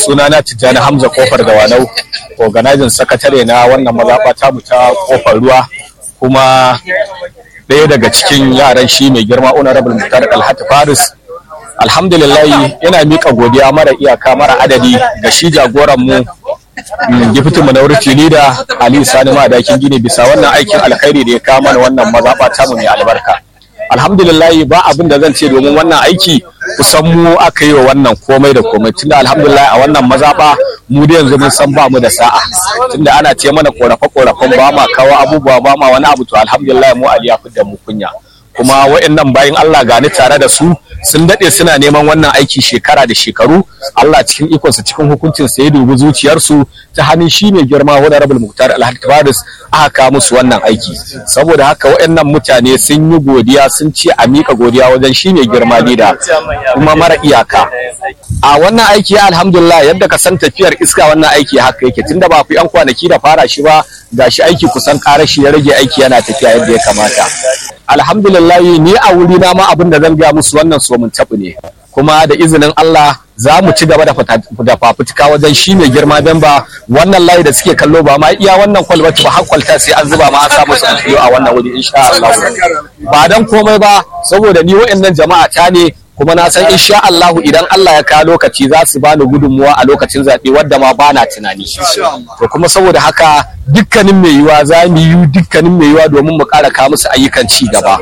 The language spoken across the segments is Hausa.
sunana Tijjani Hamza Kofar da Wanau organizing sakatare na wannan mazaɓa ta mu ta Kofar Ruwa kuma ɗaya daga cikin yaran shi mai girma Honorable Muktar Alhati Faris alhamdulillah yana mika godiya mara iyaka mara adadi ga shi jagoran mu gifitin mu na wurin da Ali Sani Madakin Gini bisa wannan aikin alkhairi da ya kawo mana wannan mazaɓa ta mu mai albarka alhamdulillah ba abin da zan ce domin wannan aiki kusan mu aka yi wa wannan komai da komai tunda alhamdulillah a wannan mazaɓa mu da yanzu mun san ba mu da sa'a tunda ana ce mana korafe korafen ba ma kawo abubuwa ba ma wani abu to alhamdulillah mu Ali ya da mu kunya kuma wa'annan bayan Allah gani tare da su sun daɗe suna neman wannan aiki shekara da shekaru Allah cikin ikonsa cikin hukuncin sa ya dubi zuciyarsu ta hannun shi ne girma honorable Muktar Alhaji Faris aka kawo musu wannan aiki saboda haka waɗannan mutane sun yi godiya sun ce a miƙa godiya wajen shi ne girma lida kuma mara iyaka a wannan aiki ya alhamdulillah yadda ka san tafiyar iska wannan aiki haka yake tunda ba ku yan kwanaki da fara shi ba gashi aiki kusan karashi ya rage aiki yana tafiya yadda ya kamata alhamdulillah ni a wuri na ma abin da zan gaya musu wannan so mun tabu ne kuma da izinin Allah za mu ci gaba da fafutuka wajen shi mai girma don ba wannan layi da suke kallo ba ma iya wannan kwalbati ba hakwalta sai an zuba ma an samu su a wannan wuri insha Allah ba dan komai ba saboda ni wa'annan jama'a ta ne kuma na san insha Allah idan Allah ya kawo lokaci za su bani gudunmuwa a lokacin zaɓe wadda ma ba na tunani to kuma saboda haka dukkanin mai yiwa za mu yi dukkanin mai yiwa domin mu ƙara kawo musu ayyukan ci gaba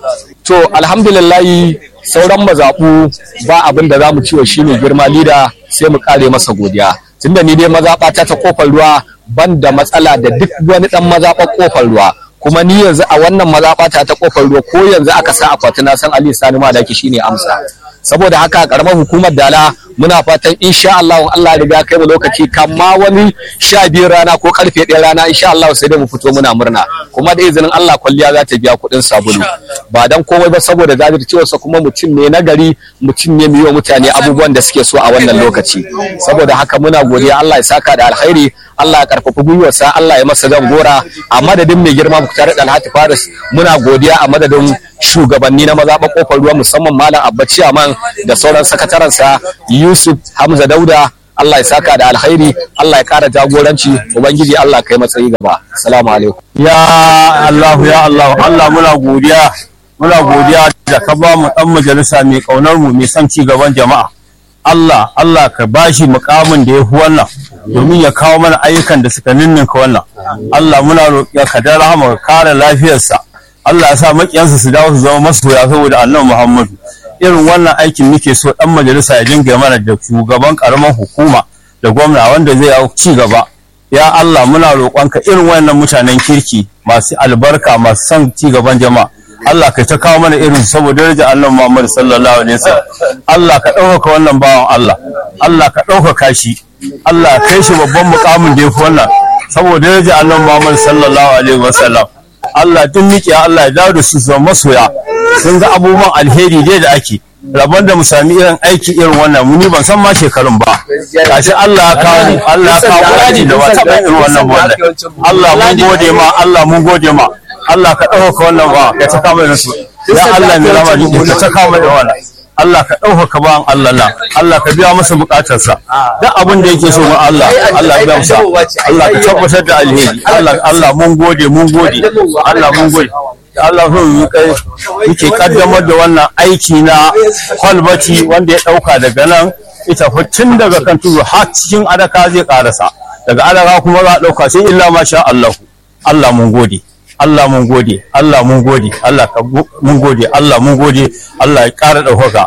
to alhamdulillahi sauran mazaɓu ba abin da za mu ciwo shi ne girma lida sai mu ƙare masa godiya tunda ni dai mazaɓata ta kofar ruwa ban da matsala da duk wani ɗan mazaɓar kofar ruwa kuma ni yanzu a wannan mazaɓata ta kofar ruwa ko yanzu aka sa akwati na san Ali Sani Madaki shine amsa saboda haka karamar hukumar Dala muna fatan insha Allah Allah ya riga kai mu lokaci kamma wani sha biyu rana ko karfe ɗaya rana insha Allah sai dai mu fito muna murna kuma da izinin Allah kwalliya za ta biya kuɗin sabulu ba dan komai ba saboda jajircewarsa kuma mutum ne na gari mutum ne mai wa mutane abubuwan da suke so a wannan lokaci saboda haka muna godiya Allah ya saka da alkhairi Allah ya karfafa gwiwarsa Allah ya masa gora a madadin mai girma Muktar Alhati Faris muna godiya a madadin shugabanni na mazaɓa kofar ruwa musamman Malam Abba Ciyaman da sauran sakataransa Yusuf Hamza Dauda Allah ya saka da alkhairi Allah ya kara jagoranci ubangiji Allah kai matsayi gaba assalamu alaikum ya Allah ya Allah Allah muna godiya muna godiya da ka ba mu dan majalisa mai kaunar mu mai son ci gaban jama'a Allah Allah ka bashi mukamin da ya fi wannan domin ya kawo mana ayyukan da suka ninninka wannan Allah muna roƙiya ka da rahama ka kare lafiyarsa Allah ya sa makiyansa su dawo su zama masoya saboda annabi Muhammadu irin wannan aikin muke so dan majalisa ya dinga mana da shugaban karamar hukuma da gwamna wanda zai yi ci gaba ya Allah muna roƙonka irin wannan mutanen kirki masu albarka masu son ci gaban jama'a Allah ka ta kawo mana irin saboda daraja Allah Muhammad sallallahu alaihi wasallam Allah ka ɗaukaka wannan bawan Allah Allah ka ɗaukaka shi Allah kai shi babban mukamin da yafi wannan saboda daraja Allah Muhammad sallallahu alaihi wasallam Allah duk miƙe Allah ya dawo da su zama masoya sun ga abubuwan alheri dai da ake rabon da mu sami irin aiki irin wannan muni ban san ma shekarun ba gashi Allah ya kawo Allah ya kawo aji da wata irin wannan wannan Allah mun gode ma Allah mun gode ma Allah ka ɗaukaka wannan ba ka ta kama da su ya Allah mai rama duk ka ta kama da wannan Allah ka ɗaukaka bawan Allah na Allah ka biya masa buƙatarsa duk abin da yake so ma Allah Allah ya biya masa Allah ka tabbatar da alheri Allah Allah mun gode mun gode Allah mun gode Allah so yi kai muke kaddamar da wannan aiki na kwalbati wanda ya ɗauka daga nan ita tun daga kan tudu har cikin adaka zai karasa daga adaka kuma za a ɗauka sai illa masha Allah Allah mun gode Allah mun gode, Allah mun gode, Allah ka mun gode, Allah mun gode, Allah ya ƙara ɗaukaka.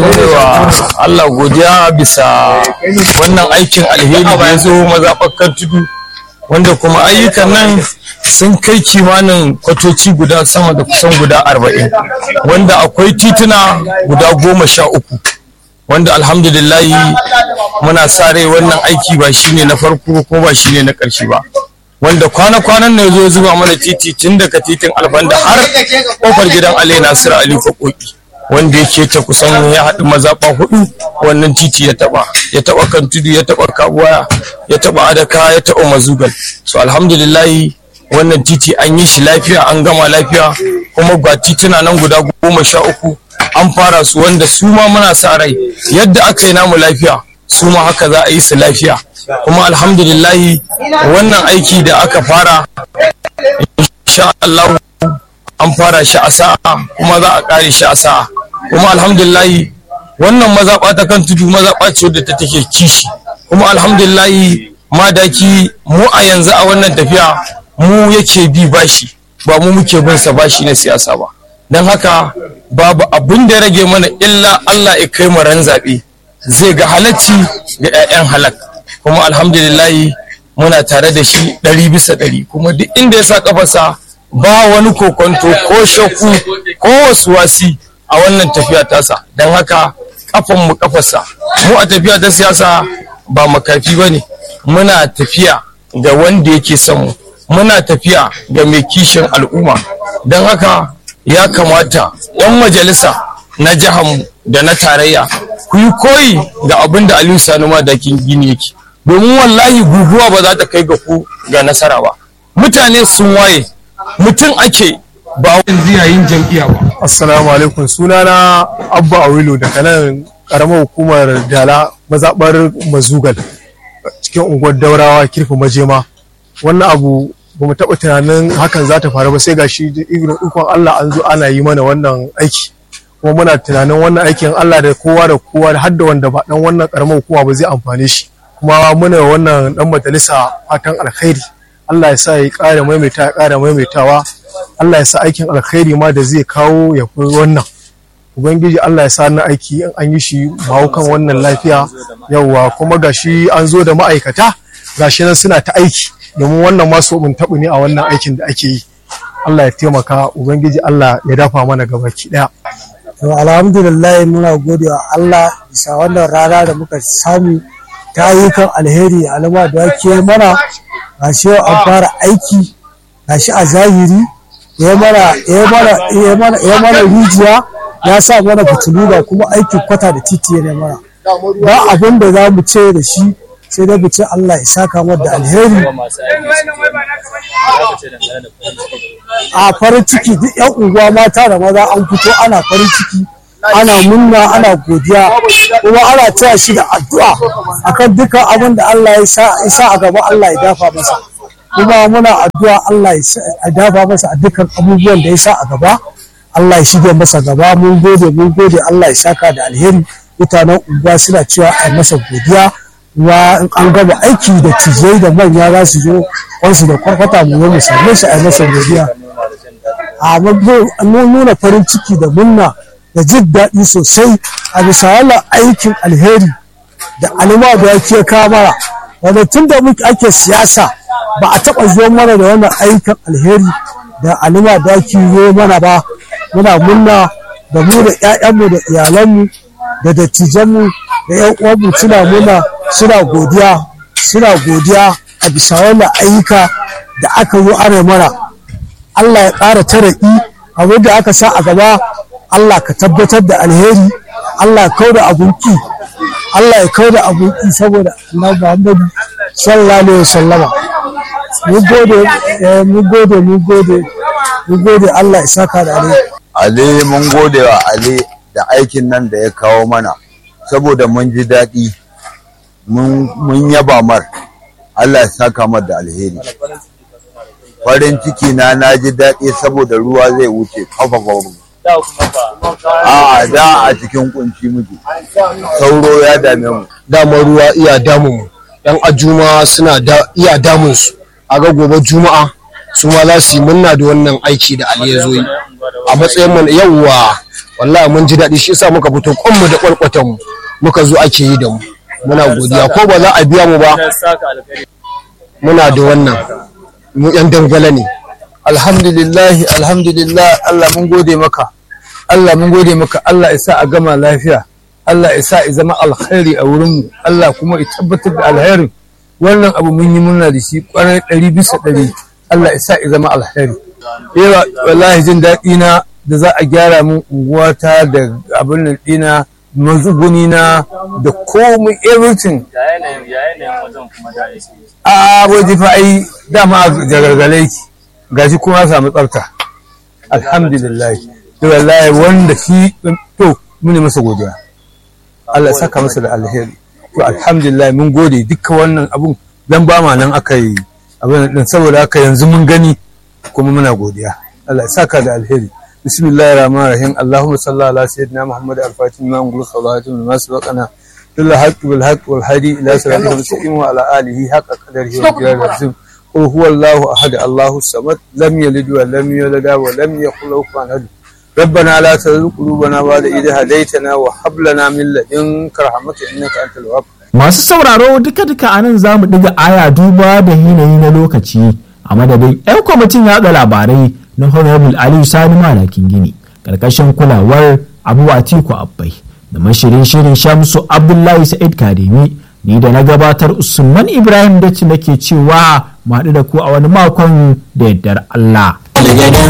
wa Allah godiya bisa wannan aikin alheri da ya zo mazaɓakan tudu wanda kuma ayyukan nan sun kai kimanin kwatoci guda sama da kusan guda arba'in wanda akwai tituna guda goma sha uku wanda alhamdulillahi muna sa rai wannan aiki ba shine na farko ko ba shine na ƙarshe ba wanda kwana-kwanan ne zo zuba mana titi tun daga titin albanda har kofar gidan Ali Nasiru Ali Kokoki wanda yake ta kusan ya haɗu mazaɓa hudu wannan titi ya taɓa ya taɓa kan tudu ya taɓa kabuwa ya taɓa adaka ya taɓa mazugal so alhamdulillahi wannan titi an yi shi lafiya an gama lafiya kuma ga tituna nan guda goma sha uku an fara su wanda su ma muna sa rai yadda aka yi namu lafiya su ma haka za a yi su lafiya kuma alhamdulillahi wannan aiki da aka fara insha Allah an fara shi a sa'a kuma za a kare shi a sa'a kuma alhamdulillahi wannan mazaɓa ta kan tudu mazaɓa ce wadda ta take kishi kuma alhamdulillahi madaki mu a yanzu a wannan tafiya mu yake bi bashi ba mu muke bin sa bashi na siyasa ba don haka babu abin da rage mana illa Allah ya kai mu ran zaɓe zai ga halacci ga 'ya'yan halak kuma alhamdulillahi muna tare da shi ɗari bisa ɗari kuma duk inda ya sa kafarsa ba wani kokonto ko shakku ko wasu wasi a wannan tafiya tasa don haka kafan mu kafarsa mu a tafiya ta siyasa ba makafi ba ne muna tafiya ga wanda yake son mu muna tafiya ga mai kishin al'umma don haka ya kamata 'yan majalisa na mu da na tarayya ku yi koyi da abin da aliyu sani madakin gini yake domin wallahi guguwa ba za ta kai ga ku ga nasara ba mutane sun waye mutum ake ba wani yayin jam'iyya ba Assalamu alaikum sunana Abba Awilu daga nan karamar hukumar Dala mazaɓar Mazugal cikin unguwar Daurawa kirfi Majema wannan abu ba mu taɓa tunanin hakan za ta faru ba sai gashi ikon Allah an zo ana yi mana wannan aiki kuma muna tunanin wannan aikin Allah da kowa da kowa da har da wanda ba dan wannan karamar hukuma ba zai amfane shi kuma muna wannan dan majalisa fatan alkhairi Allah ya sa ya ƙara maimaita ya ƙara maimaitawa Allah ya sa aikin alkhairi ma da zai kawo ya fi wannan ubangiji Allah ya sa na aiki in an yi shi bawo kan wannan lafiya yauwa kuma gashi an zo da ma'aikata gashi nan suna ta aiki domin wannan masu mun taɓu ne a wannan aikin da ake yi Allah ya taimaka ubangiji Allah ya dafa mana gabaki ɗaya to alhamdulillah muna gode wa Allah bisa wannan rana da muka samu ta ayyukan alheri alama da ke mana gashi yau an fara aiki gashi a zahiri ya mana ya mana ya mana ya mana rijiya ya sa mana fitilu da kuma aikin kwata da titi ne mana ba abin da za mu ce da shi sai da ce Allah ya saka mu da alheri a farin ciki duk yan unguwa mata da maza an fito ana farin ciki ana munna ana godiya kuma ana taya shi da addu'a akan dukkan abin da Allah ya sa a gaba Allah ya dafa masa kuma muna addu'a Allah ya dafa masa a dukkan abubuwan da ya sa a gaba Allah ya shige masa gaba mun gode mun gode Allah ya saka da alheri mutanen unguwa suna cewa a masa godiya kuma in an gama aiki da tijai da manya za su zo wansu da kwarkwata mu mu same shi a masa godiya a mun nuna farin ciki da munna da jin daɗi sosai a bisa wannan aikin alheri da alima da yake kamara wanda tun da muke ake siyasa ba a taɓa zo mana da wannan aikin alheri da alima da yake zo mana ba muna munna da mu da 'ya'yanmu da iyalanmu da dattijanmu da 'yan uwanmu suna muna suna godiya suna godiya a bisa wannan ayyuka da aka yi ana mana Allah ya ƙara tara'i abin da aka sa a gaba Allah ka tabbatar da alheri Allah ya kau da abunki Allah ya kau da abunki saboda Allah Muhammadu sallallahu alaihi wasallama mu gode mu gode mu gode mu gode Allah ya saka da alheri Ali mun gode wa Ali da aikin nan da ya kawo mana saboda mun ji daɗi mun yaba mar Allah ya saka mar da alheri farin ciki na na ji daɗi saboda ruwa zai wuce kafa a da a cikin kunci muke sauro ya dame mu dama ruwa iya damun mu yan ajuma suna da iya damun su a ga gobe juma'a su ma za su yi munna da wannan aiki da Ali ya zo yi a matsayin mu yawwa wallahi mun ji daɗi shi yasa muka fito kwanmu da kwalkwatan mu muka zo ake yi da mu muna godiya ko ba za a biya mu ba muna da wannan mu yan dangala ne alhamdulillah alhamdulillah Allah mun gode maka Allah mun gode maka Allah ya sa a gama lafiya Allah ya sa ya zama alkhairi a wurinmu Allah kuma ya tabbatar da alkhairin wannan abu mun yi murna da shi kwarai ɗari bisa ɗari Allah ya sa ya zama alkhairi yawa wallahi jin daɗi na da za a gyara min unguwata da abin nan ɗina mazuguni na da komai everything a waje fa ai dama jagargalai gashi kuma samu tsafta alhamdulillah to wallahi wanda shi to mune masa godiya Allah saka masa da alheri to alhamdulillah mun gode dukkan wannan abun dan ba ma nan aka yi abin din saboda haka yanzu mun gani kuma muna godiya Allah ya saka da alheri bismillahir rahmanir rahim allahumma salli ala sayyidina muhammad al-fatih ma ngulu salatu min masbaqana bil haqq bil haqq wal hadi ila siratil mustaqim wa ala alihi haqqa qadarihi wa qiyamal azim قل هو الله أحد الله الصمد لم يلد ولم يولد ولم يكن له كفوا أحد ربنا لا تزغ قلوبنا بعد إذ هديتنا وهب لنا من لدنك رحمة إنك أنت الوهاب Masu sauraro duka-duka a nan za mu ɗiga aya duba da yanayi na lokaci a madadin 'yan kwamitin yaɗa labarai na Honorable Aliyu Sani Malakin Gini ƙarƙashin kulawar Abu Atiku Abbai da mashirin shirin Shamsu Abdullahi Sa'id Kademi ni da na gabatar Usman Ibrahim Daci nake cewa mu haɗu da ku a wani makon da yardar Allah.